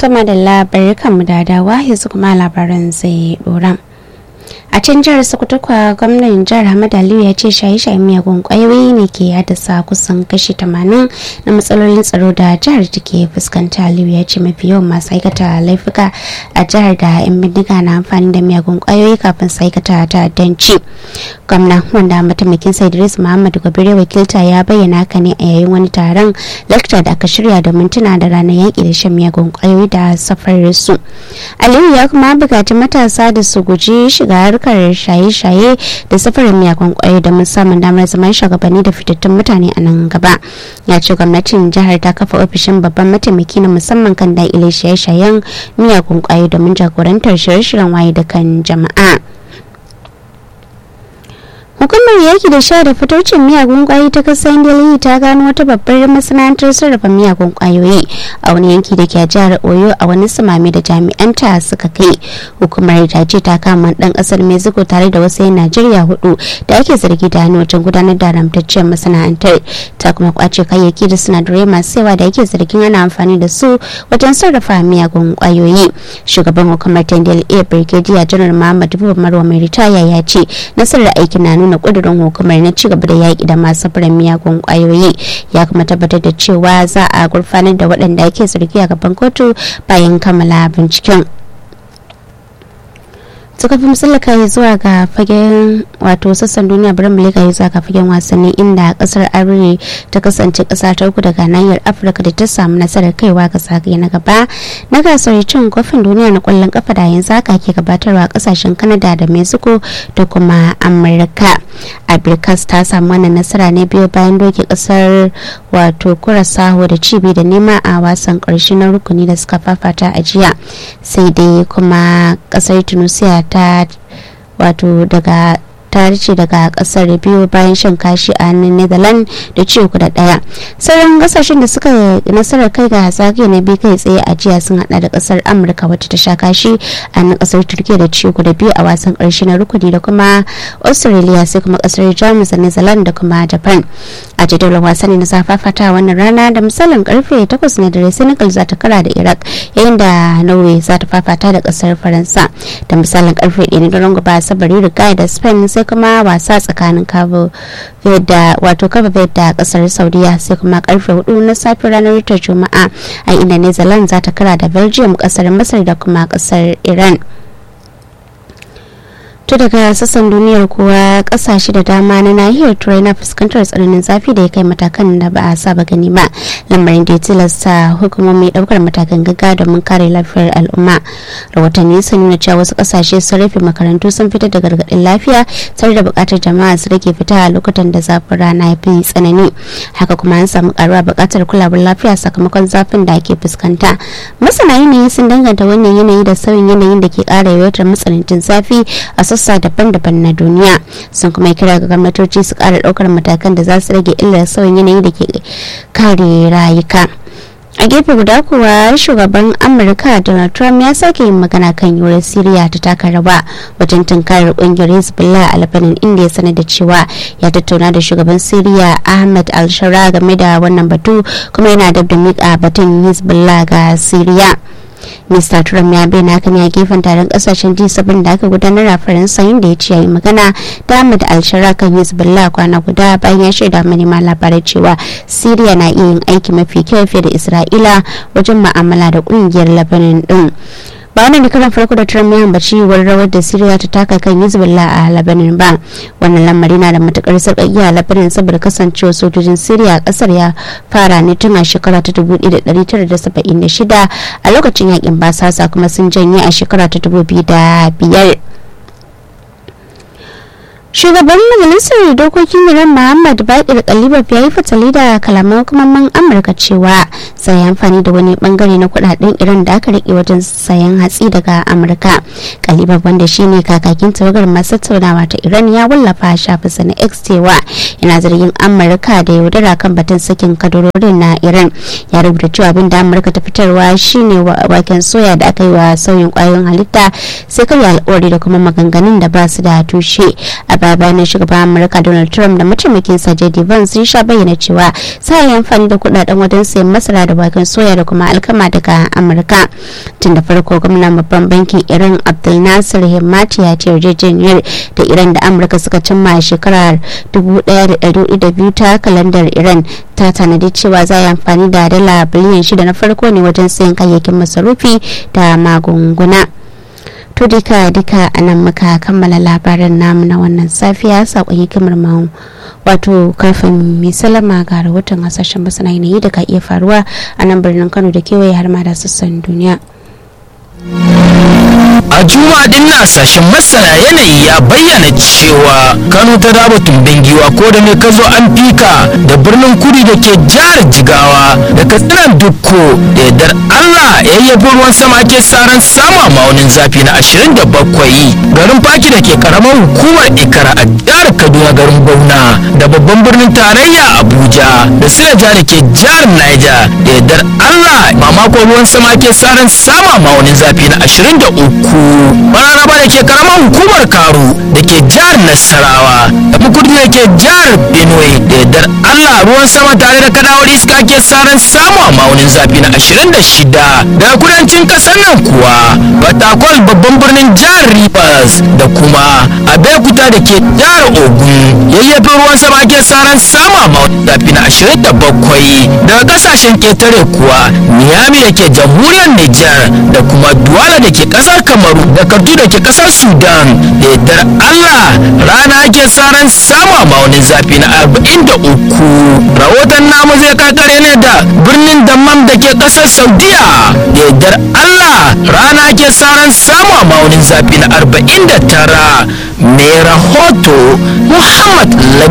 ta madalla barkanmu da dawa yanzu kuma labaran zai dora. a can jihar sokoto kwa gwamnan jihar hamad aliyu ya ce shaye-shaye miyagun kwayoyi ne ke haddasa kusan kashi 80 na matsalolin tsaro da jihar take fuskanta aliyu ya ce mafi yawan masu aikata laifuka a jihar da yan bindiga na amfani da miyagun kwayoyi kafin su aikata ta'addanci gwamna wanda mataimakin sa idris muhammad gobire wakilta ya bayyana haka ne a yayin wani taron lakta da aka shirya domin tuna da ranar yaƙi da shan miyagun kwayoyi da safarar su aliyu ya kuma buƙaci matasa da su guji shiga harkar shaye-shaye da safarin miyagun kwayoyi da musamman damar zaman shugabanni da fitattun mutane a nan gaba ya ce gwamnatin jihar ta kafa ofishin babban mataimaki na musamman kan daƙile shaye-shayen miyagun kwayoyi domin jagorantar shirye-shiryen waye da kan jama'a hukumar yaki da sha da fitocin miyagun kwayoyi ta kasar delhi ta gano wata babbar masana'antar sarrafa miyagun kwayoyi a wani yanki da ke a jihar oyo a wani samami da jami'anta suka kai hukumar ta ce ta kama dan kasar mexico tare da wasu yan najeriya hudu da ake zargi da hannu wajen gudanar da haramtacciyar masana'antar ta kuma kwace kayayyaki da sinadarai masu yawa da ake zargin ana amfani da su wajen sarrafa miyagun kwayoyi shugaban hukumar tendel a brigadier janar muhammad buba marwa mai ritaya ya ce nasarar aikin na nuna kudurin hukumar na ci gaba da yaƙi da masu furen miyagun kwayoyi ya kuma tabbatar da cewa za a gurfanar da waɗanda ake zargi a gaban kotu bayan kammala binciken suka fi musallaka ya zuwa ga fagen wato sassan duniya bari mulika ya zuwa ga fagen wasanni inda kasar arewa ta kasance kasa ta uku daga nahiyar afirka da ta samu nasarar kaiwa ga zagaye na gaba na gasar cin kofin duniya na kwallon kafa da yanzu haka ke gabatarwa kasashen canada da mexico da kuma amurka abirkas ta samu wannan nasara ne biyu bayan doke kasar wato kurasaho da cibi da nema a wasan karshe na rukuni da suka fafata a jiya sai dai kuma kasar tunisia ta wato daga ta rice daga kasar biyu bayan shan kashi a hannun netherlands da ci uku da daya sauran kasashen da suka nasarar kai ga zagaye na biyu kai tsaye a jiya sun hada da kasar amurka wacce ta sha kashi a hannun kasar turkiya da ci uku da biyu a wasan karshe na rukuni da kuma australia sai kuma kasar jamus da netherlands da kuma japan a jadawalin wasanni na zafafata wannan rana da misalin karfe 8 na dare senegal za ta kara da iraq yayin da norway za ta fafata da kasar faransa da misalin karfe 1 na daren gaba sabari riga da spain sai kuma wasa tsakanin cabo da wato cabo da kasar saudiya sai kuma karfe 4 na safe ranar ta juma'a a inda netherlands za ta kara da belgium kasar masar da kuma kasar iran to daga sassan duniyar kuwa kasashe da dama na nahiyar turai na fuskantar tsananin zafi da ya kai matakan da ba a saba gani ba lamarin da ya tilasta hukumomi daukar matakan gaga domin kare lafiyar al'umma rahotanni sun nuna cewa wasu kasashe sun rufe makarantu sun fitar da gargaɗin lafiya tare da buƙatar jama'a su rage fita a lokutan da zafin rana ya fi tsanani haka kuma an samu karuwa buƙatar kulawar lafiya sakamakon zafin da ake fuskanta masana yanayi sun danganta wannan yanayi da sauyin yanayin da ke ƙara yawaitar matsanancin zafi a sassa daban-daban na duniya sun kuma kira ga gwamnatoci su kara daukar matakan da za su rage illar sauyin yanayi da ke kare rayuka a gefe guda kuwa shugaban amurka donald trump ya sake yin magana kan yiwuwar siriya ta taka rawa wajen tunkarar kungiyar hezbollah a lebanon inda ya sanar da cewa ya tattauna da shugaban siriya ahmed al-shara game da wannan batu kuma yana da miƙa batun hezbollah ga siriya Mr. Trump ya bayyana hakan ya gefen taron kasashen G7 da aka gudanar a Faransa inda ya ce yayi magana da Ahmed Al-Shara kan Hezbollah kwana guda bayan ya shaida manema labarai cewa Syria na iya yin aiki mafi kyau fiye da Isra'ila wajen ma'amala da kungiyar Lebanon din. ba wannan karan farko da Trump ya ambaci yiwuwar rawar da Syria ta taka kan Hezbollah a Lebanon ba wannan lamari na da matukar sarƙaƙiya a Lebanon saboda kasancewar sojojin Syria a kasar ya fara ne tun a shekara ta 1976 a lokacin yakin basasa kuma sun janye a shekara ta 2005 shugaban majalisar dokokin iran muhammad bakir kalibab ya yi fatali da kalaman hukumomin amurka cewa sai amfani da wani bangare na kudaden iran da aka rike wajen sayan hatsi daga amurka kalibab wanda shine kakakin tawagar masu tattaunawa ta iran ya wallafa shafinsa na x cewa yana zargin amurka da yaudara kan batun sakin kadarorin na iran ya rubuta cewa abin da amurka ta fitarwa shine waken soya da aka yi wa sauyin kwayoyin halitta sai karya alkawari da kuma maganganun da ba su da tushe baya bayanin shugaban amurka donald trump da mataimakin sa jd vance sun sha bayyana cewa sa yi amfani da kudaden wajen sayan masara da waken soya da kuma alkama daga amurka tun da farko gwamnan babban bankin iran abdul nasir himmati ya ce yarjejeniyar da iran da amurka suka cimma a shekarar 1200 ta kalandar iran ta tanadi cewa za a yi amfani da dala biliyan shida na farko ne wajen sayan kayayyakin masarufi da magunguna to duka duka a nan muka kammala labaran namu na wannan safiya sakon hikimar mu wato kafin mai salama ga rahoton hasashen masana yanayi da ka iya faruwa a nan birnin kano da kewaye har ma da sassan duniya a juma'a din na sashen masana yanayi ya bayyana cewa kano ta raba tumbin giwa ko da ne ka zo an fika da birnin kudi da ke jihar jigawa da katsinan dukko da yardar allah ya yabi ruwan sama ke saran sama maunin zafi na 27 garin faki da ke karamar hukumar ikara a jihar kaduna garin bauna da babban birnin tarayya abuja da silaja da ke jihar niger da yardar allah mamakon ruwan sama ke saran sama maunin zafi na 23 mararaba da ke karamar hukumar karu da ke jihar nasarawa da mukudu da ke jihar benue da yardar allah ruwan sama tare da kadawar iska ke saran samu a maunin zafi na 26 daga kudancin kasar nan kuwa batakwal babban birnin jihar rivers da kuma abeokuta da ke jihar ogun yayyafin ruwan sama ke saran samu a maunin zafi na 27 daga kasashen ketare kuwa miami da ke jamhuriyar niger da kuma duwala da ke kasar kamaru da kartu da ke kasar sudan da yardar allah rana ake saran sama maunin zafi na 43 rahoton namu zai kakare ne da birnin dammam da ke kasar saudiya da yardar allah rana ake saran sama maunin zafi na 49 mai rahoto muhammad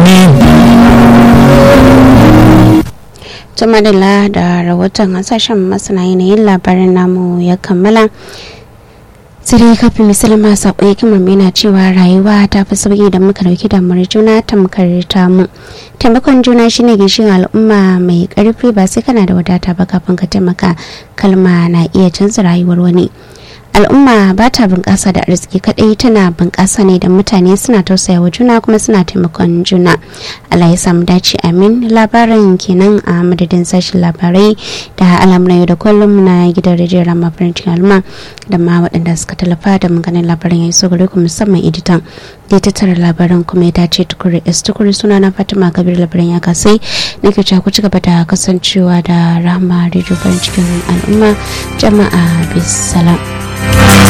lamin jamadala da rahoton hasashen masana yanayin labarin namu ya kammala sai kafin misalin saƙon hikimar yana cewa rayuwa ta fi sauƙi da muka dauki damar juna tamkar tamu taimakon juna shine gishin al'umma mai ƙarfi ba sai kana da wadata ba kafin ka taimaka kalma na iya canza rayuwar wani al'umma ba ta bunƙasa da arziki kaɗai tana bunƙasa ne da mutane suna tausayawa juna kuma suna taimakon juna allah ya samu dace amin labarin kenan a madadin sashen labarai da al'amuran yau da kullum na gidan rediyon rama farancin alma da ma waɗanda suka tallafa da maganin labarin ya iso gare ku musamman editan da ya tattara labaran kuma ya dace tukuri s tukuri suna na fatima kabir labaran ya kasai nake cewa ku ci gaba da kasancewa da rama rediyo farin cikin al'umma jama'a bisalam.